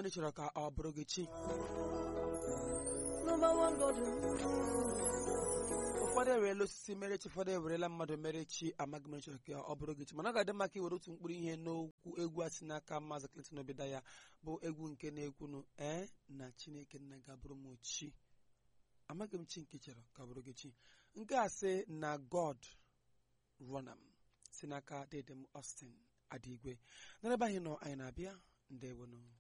ị chọrọ ka ọ bụrụ gị chi Number one God. ụfọdụ ewerela osisi mere chi ụfọdụ ewerela mmadụ mere chi amaghị m chọrọ ka ọ bụrụ gị chi mana ọ ga-adị mma ka iwere otu mkpụrụ ihe n'okwu egwu a si n'aka maazị Clinton Obidaya bụ egwu nke na-ekwunu ee na Chineke nna ga-abụrụ m chi amaghị m chi nke chọrọ ka ọ bụrụ gị chi nke a sị na God Ronam si n'aka dedem Austin Adigwe n'ebe anyị nọ anyị na-abịa ndewonụ